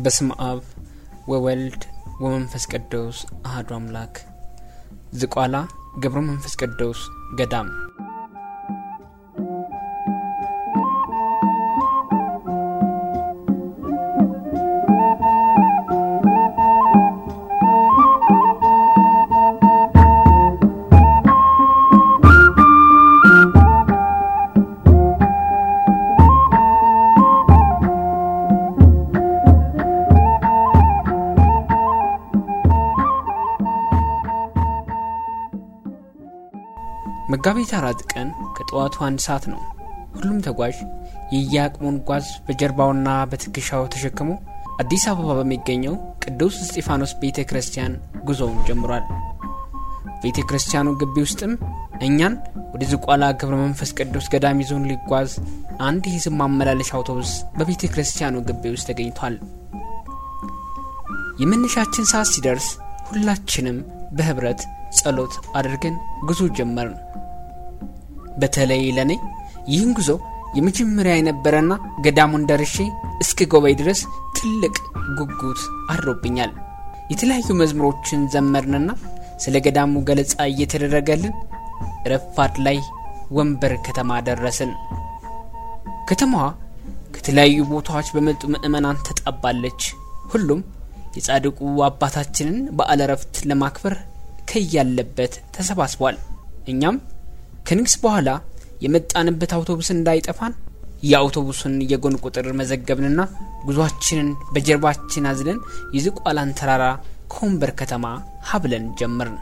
በስም አብ ወወልድ ወመንፈስ ቅዱስ አህዱ አምላክ ዝቋላ ገብረ መንፈስ ቅዱስ ገዳም መጋቢት አራት ቀን ከጠዋቱ አንድ ሰዓት ነው። ሁሉም ተጓዥ የየአቅሙን ጓዝ በጀርባውና በትከሻው ተሸክሞ አዲስ አበባ በሚገኘው ቅዱስ እስጢፋኖስ ቤተ ክርስቲያን ጉዞውን ጀምሯል። ቤተ ክርስቲያኑ ግቢ ውስጥም እኛን ወደ ዝቋላ ገብረ መንፈስ ቅዱስ ገዳም ይዞን ሊጓዝ አንድ የሕዝብ ማመላለሻ አውቶቡስ በቤተ ክርስቲያኑ ግቢ ውስጥ ተገኝቷል። የመነሻችን ሰዓት ሲደርስ ሁላችንም በህብረት ጸሎት አድርገን ጉዞ ጀመርን። በተለይ ለእኔ ይህን ጉዞ የመጀመሪያ የነበረና ገዳሙን ደርሼ እስከ ጎበይ ድረስ ትልቅ ጉጉት አድሮብኛል። የተለያዩ መዝሙሮችን ዘመርንና ስለ ገዳሙ ገለጻ እየተደረገልን ረፋድ ላይ ወንበር ከተማ ደረስን። ከተማዋ ከተለያዩ ቦታዎች በመጡ ምዕመናን ተጣባለች። ሁሉም የጻድቁ አባታችንን በዓለ ዕረፍት ለማክበር ከያለበት ተሰባስቧል። እኛም ከንግስ በኋላ የመጣንበት አውቶቡስ እንዳይጠፋን የአውቶቡሱን የጎን ቁጥር መዘገብንና ጉዟችንን በጀርባችን አዝለን የዝቋላን ተራራ ከወንበር ከተማ ሀብለን ጀመርን።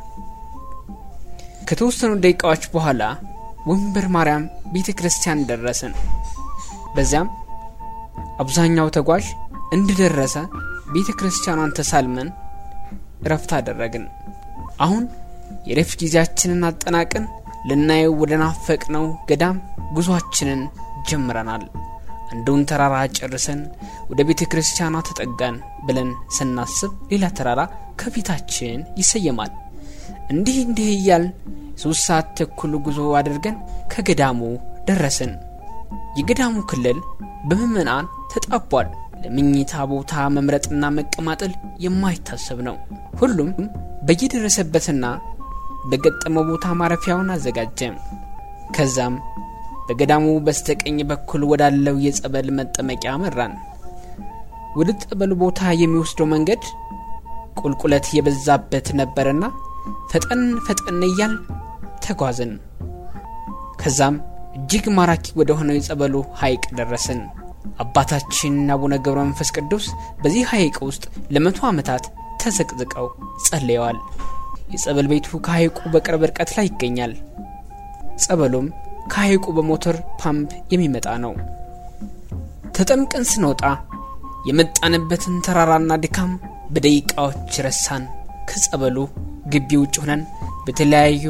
ከተወሰኑ ደቂቃዎች በኋላ ወንበር ማርያም ቤተ ክርስቲያን ደረስን። በዚያም አብዛኛው ተጓዥ እንደደረሰ ቤተ ክርስቲያኗን ተሳልመን እረፍት አደረግን። አሁን የረፍት ጊዜያችንን አጠናቅን ልናየው ወደ ናፈቅነው ገዳም ጉዟችንን ጀምረናል። አንዱን ተራራ ጨርሰን ወደ ቤተ ክርስቲያኗ ተጠጋን ብለን ስናስብ ሌላ ተራራ ከፊታችን ይሰየማል። እንዲህ እንዲህ እያልን ሶስት ሰዓት ተኩል ጉዞ አድርገን ከገዳሙ ደረስን። የገዳሙ ክልል በምዕመናን ተጣቧል። ለምኝታ ቦታ መምረጥና መቀማጠል የማይታሰብ ነው። ሁሉም በየደረሰበትና በገጠመው ቦታ ማረፊያውን አዘጋጀ። ከዛም በገዳሙ በስተቀኝ በኩል ወዳለው የጸበል መጠመቂያ መራን። ወደ ጸበሉ ቦታ የሚወስደው መንገድ ቁልቁለት የበዛበት ነበርና ፈጠን ፈጠን እያል ተጓዝን። ከዛም እጅግ ማራኪ ወደ ሆነው የጸበሉ ሐይቅ ደረስን። አባታችን አቡነ ገብረ መንፈስ ቅዱስ በዚህ ሐይቅ ውስጥ ለመቶ ዓመታት ተዘቅዝቀው ጸልየዋል። የጸበል ቤቱ ከሐይቁ በቅርብ ርቀት ላይ ይገኛል። ጸበሉም ከሐይቁ በሞተር ፓምፕ የሚመጣ ነው። ተጠምቀን ስንወጣ የመጣንበትን ተራራና ድካም በደቂቃዎች ረሳን። ከጸበሉ ግቢ ውጭ ሆነን በተለያዩ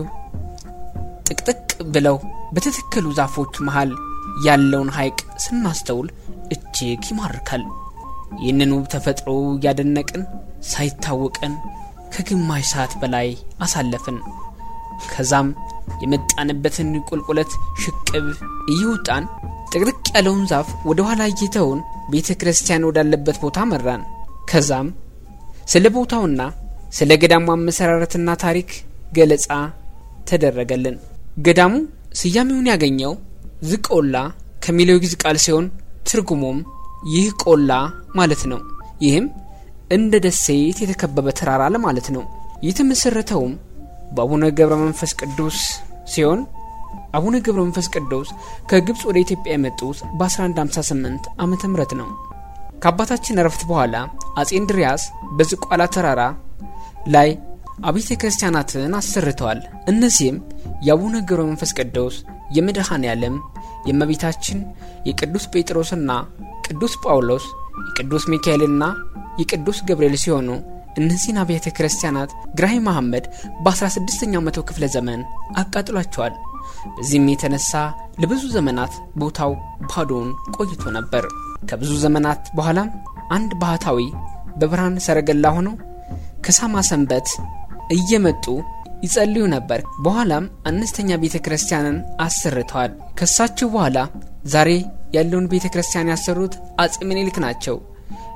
ጥቅጥቅ ብለው በተተከሉ ዛፎች መሃል ያለውን ሐይቅ ስናስተውል እጅግ ይማርካል። ይህንን ውብ ተፈጥሮ እያደነቅን ሳይታወቀን ከግማሽ ሰዓት በላይ አሳለፍን። ከዛም የመጣንበትን ቁልቁለት ሽቅብ እየወጣን ጥቅጥቅ ያለውን ዛፍ ወደ ኋላ እየተውን ቤተ ክርስቲያን ወዳለበት ቦታ መራን። ከዛም ስለ ቦታውና ስለ ገዳሙ አመሰራረትና ታሪክ ገለጻ ተደረገልን። ገዳሙ ስያሜውን ያገኘው ዝቆላ ከሚለው ግዕዝ ቃል ሲሆን ትርጉሙም ይህ ቆላ ማለት ነው። ይህም እንደ ደሴት የተከበበ ተራራ ለማለት ነው። የተመሰረተውም በአቡነ ገብረ መንፈስ ቅዱስ ሲሆን አቡነ ገብረ መንፈስ ቅዱስ ከግብፅ ወደ ኢትዮጵያ የመጡት በ1158 ዓመተ ምህረት ነው። ከአባታችን እረፍት በኋላ አጼ እንድሪያስ በዝቋላ ተራራ ላይ አብያተ ክርስቲያናትን አሰርተዋል። እነዚህም የአቡነ ገብረ መንፈስ ቅዱስ፣ የመድኃኔ ዓለም፣ የእመቤታችን፣ የቅዱስ ጴጥሮስና ቅዱስ ጳውሎስ፣ የቅዱስ ሚካኤልና የቅዱስ ገብርኤል ሲሆኑ እነዚህን አብያተ ክርስቲያናት ግራኝ መሐመድ በ16ኛው መቶ ክፍለ ዘመን አቃጥሏቸዋል። በዚህም የተነሳ ለብዙ ዘመናት ቦታው ባዶውን ቆይቶ ነበር። ከብዙ ዘመናት በኋላም አንድ ባህታዊ በብርሃን ሰረገላ ሆነው ከሳማ ሰንበት እየመጡ ይጸልዩ ነበር። በኋላም አነስተኛ ቤተ ክርስቲያንን አሰርተዋል። ከሳቸው በኋላ ዛሬ ያለውን ቤተ ክርስቲያን ያሰሩት አጼ ምኒልክ ናቸው።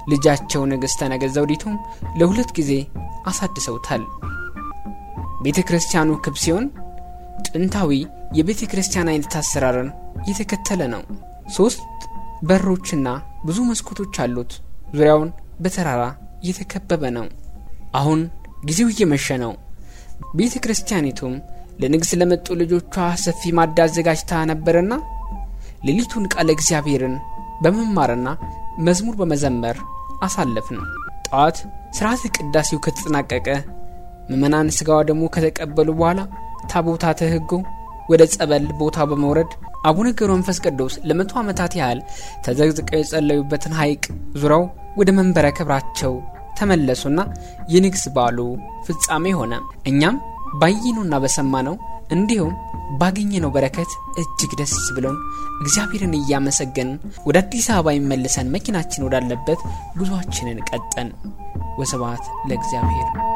ልጃቸው ንግሥተ ነገሥት ዘውዲቱም ለሁለት ጊዜ አሳድሰውታል። ቤተ ክርስቲያኑ ክብ ሲሆን ጥንታዊ የቤተ ክርስቲያን አይነት አሰራርን የተከተለ ነው። ሶስት በሮችና ብዙ መስኮቶች አሉት። ዙሪያውን በተራራ እየተከበበ ነው። አሁን ጊዜው እየመሸ ነው። ቤተ ክርስቲያኒቱም ለንግስ ለመጡ ልጆቿ ሰፊ ማዳ አዘጋጅታ ነበርና ሌሊቱን ቃለ እግዚአብሔርን በመማርና መዝሙር በመዘመር አሳለፍን። ጠዋት ስርዓተ ቅዳሴው ከተጠናቀቀ ምዕመናን ስጋዋ ደግሞ ከተቀበሉ በኋላ ታቦታተ ሕጉ ወደ ጸበል ቦታ በመውረድ አቡነ ገብረ መንፈስ ቅዱስ ለመቶ ዓመታት ያህል ተዘግዝቀው የጸለዩበትን ሐይቅ ዙረው ወደ መንበረ ክብራቸው ተመለሱና የንግስ በዓሉ ፍጻሜ ሆነ። እኛም ባየነውና በሰማነው እንዲሁም ባገኘነው በረከት እጅግ ደስ ብሎን እግዚአብሔርን እያመሰገንን ወደ አዲስ አበባ ይመልሰን መኪናችን ወዳለበት ጉዞአችንን ቀጠን። ወስብሐት ለእግዚአብሔር።